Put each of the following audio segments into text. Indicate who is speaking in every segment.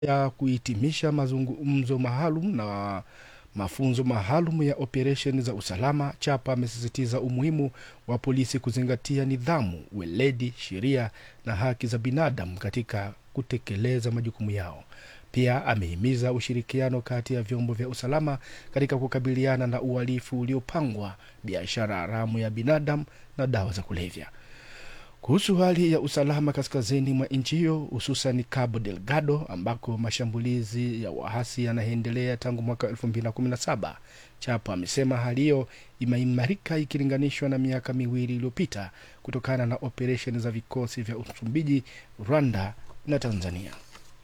Speaker 1: ya kuhitimisha mazungumzo maalum na mafunzo maalum ya operesheni za usalama, Chapa amesisitiza umuhimu wa polisi kuzingatia nidhamu, weledi, sheria na haki za binadamu katika kutekeleza majukumu yao. Pia amehimiza ushirikiano kati ya vyombo vya usalama katika kukabiliana na uhalifu uliopangwa, biashara haramu ya binadamu na dawa za kulevya. Kuhusu hali ya usalama kaskazini mwa nchi hiyo hususan Cabo Delgado ambako mashambulizi ya waasi yanaendelea tangu mwaka 2017, Chapo amesema hali hiyo imeimarika ikilinganishwa na miaka miwili iliyopita kutokana na operesheni za vikosi vya Msumbiji, Rwanda na Tanzania.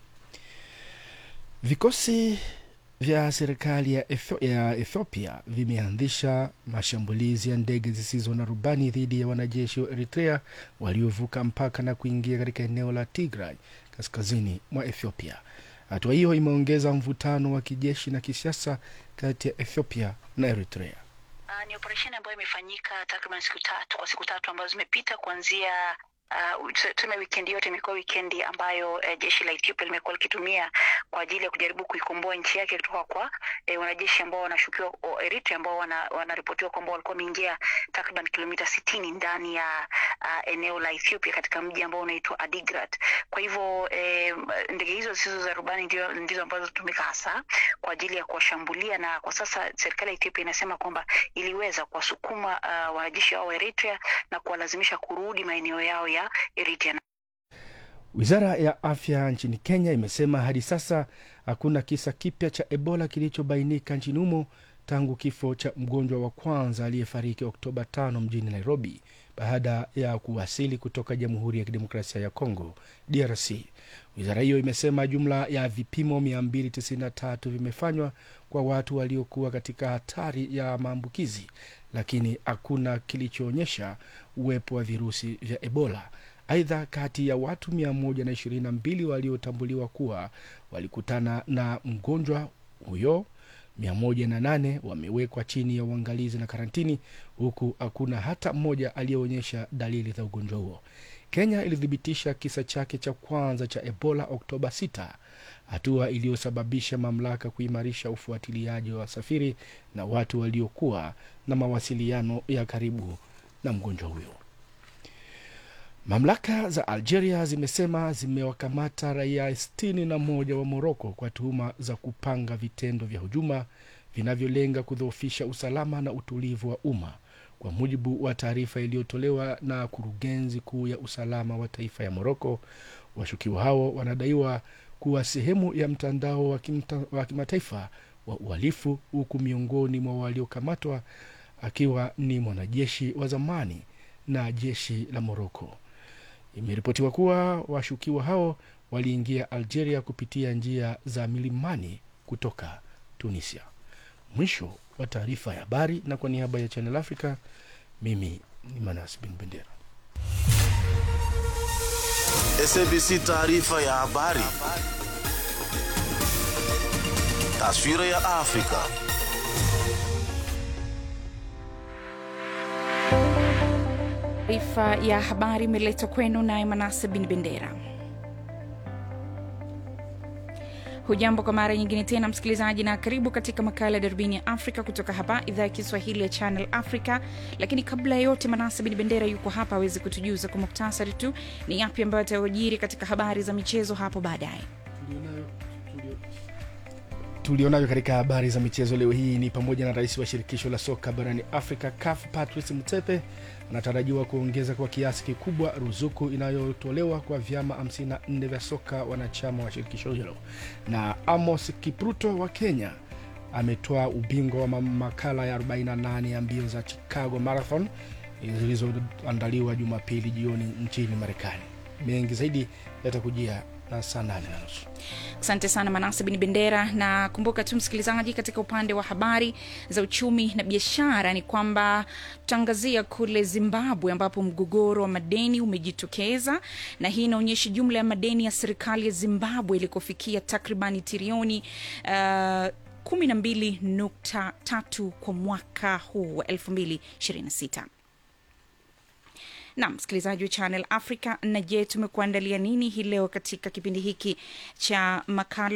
Speaker 1: Vikosi vya serikali ya, Etho ya Ethiopia vimeanzisha mashambulizi ya ndege zisizo na rubani dhidi ya wanajeshi wa Eritrea waliovuka mpaka na kuingia katika eneo la Tigray kaskazini mwa Ethiopia. Hatua hiyo imeongeza mvutano wa kijeshi na kisiasa kati ya Ethiopia na Eritrea.
Speaker 2: Uh, ni operesheni ambayo imefanyika takriban siku tatu kwa siku tatu ambazo zimepita kuanzia Uh, tuseme wikendi yote imekuwa wikendi ambayo uh, jeshi la Ethiopia limekuwa likitumia kwa ajili ya kujaribu kuikomboa nchi yake kutoka kwa eh, wanajeshi ambao wanashukiwa o, Eritrea ambao wanaripotiwa wana kwamba walikuwa wameingia takriban kilomita sitini ndani ya uh, eneo la Ethiopia katika mji ambao unaitwa Adigrat. Kwa hivyo eh, ndege hizo zisizo za rubani ndio ndizo ambazo hutumika hasa kwa ajili ya kuwashambulia, na kwa sasa serikali ya Ethiopia inasema kwamba iliweza kuwasukuma uh, wanajeshi hao wa Eritrea na kuwalazimisha kurudi maeneo yao ya Eritrea.
Speaker 1: Wizara ya afya nchini Kenya imesema hadi sasa hakuna kisa kipya cha Ebola kilichobainika nchini humo tangu kifo cha mgonjwa wa kwanza aliyefariki Oktoba 5 mjini Nairobi baada ya kuwasili kutoka Jamhuri ya Kidemokrasia ya Kongo, DRC. Wizara hiyo imesema jumla ya vipimo 293 vimefanywa kwa watu waliokuwa katika hatari ya maambukizi, lakini hakuna kilichoonyesha uwepo wa virusi vya Ebola. Aidha, kati ya watu 122 waliotambuliwa kuwa walikutana na mgonjwa huyo 108 wamewekwa chini ya uangalizi na karantini, huku hakuna hata mmoja aliyeonyesha dalili za ugonjwa huo. Kenya ilithibitisha kisa chake cha kwanza cha Ebola Oktoba 6, hatua iliyosababisha mamlaka kuimarisha ufuatiliaji wa wasafiri na watu waliokuwa na mawasiliano ya karibu na mgonjwa huyo. Mamlaka za Algeria zimesema zimewakamata raia sitini na moja wa Moroko kwa tuhuma za kupanga vitendo vya hujuma vinavyolenga kudhoofisha usalama na utulivu wa umma, kwa mujibu wa taarifa iliyotolewa na kurugenzi kuu ya usalama wa taifa ya Moroko. Washukiwa hao wanadaiwa kuwa sehemu ya mtandao wa, kimta, wa kimataifa wa uhalifu, huku miongoni mwa waliokamatwa akiwa ni mwanajeshi wa zamani na jeshi la Moroko. Imeripotiwa kuwa washukiwa hao waliingia Algeria kupitia njia za milimani kutoka Tunisia. Mwisho wa taarifa ya habari, na kwa niaba ya Channel Africa, mimi ni Manas Bin Bendera.
Speaker 3: SABC taarifa ya habari. Taswira ya Afrika.
Speaker 4: Taarifa ya habari imeletwa kwenu naye Manase Bin Bendera. Hujambo kwa mara nyingine tena msikilizaji, na karibu katika makala ya darubini ya Afrika kutoka hapa idhaa ya Kiswahili ya Channel Africa. Lakini kabla ya yote, Manase Bin Bendera yuko hapa aweze kutujuza kwa muktasari tu ni yapi ambayo atayojiri katika habari za michezo hapo baadaye.
Speaker 1: tulionayo katika habari za michezo leo hii ni pamoja na rais wa shirikisho la soka barani Afrika CAF Patrice Motsepe anatarajiwa kuongeza kwa kiasi kikubwa ruzuku inayotolewa kwa vyama 54 vya soka wanachama wa shirikisho hilo, na Amos Kipruto wa Kenya ametoa ubingwa wa makala ya 48 ya mbio za Chicago Marathon zilizoandaliwa Jumapili jioni nchini Marekani. Mengi zaidi yatakujia na saa nane na nusu.
Speaker 4: Asante sana Manase Bin Bendera, na kumbuka tu msikilizaji, katika upande wa habari za uchumi na biashara ni kwamba tutaangazia kule Zimbabwe ambapo mgogoro wa madeni umejitokeza, na hii inaonyesha jumla ya madeni ya serikali ya Zimbabwe ilikofikia takribani trilioni uh, 12.3 kwa mwaka huu wa 2026 na msikilizaji wa channel africa na je tumekuandalia nini hii leo katika kipindi hiki cha makala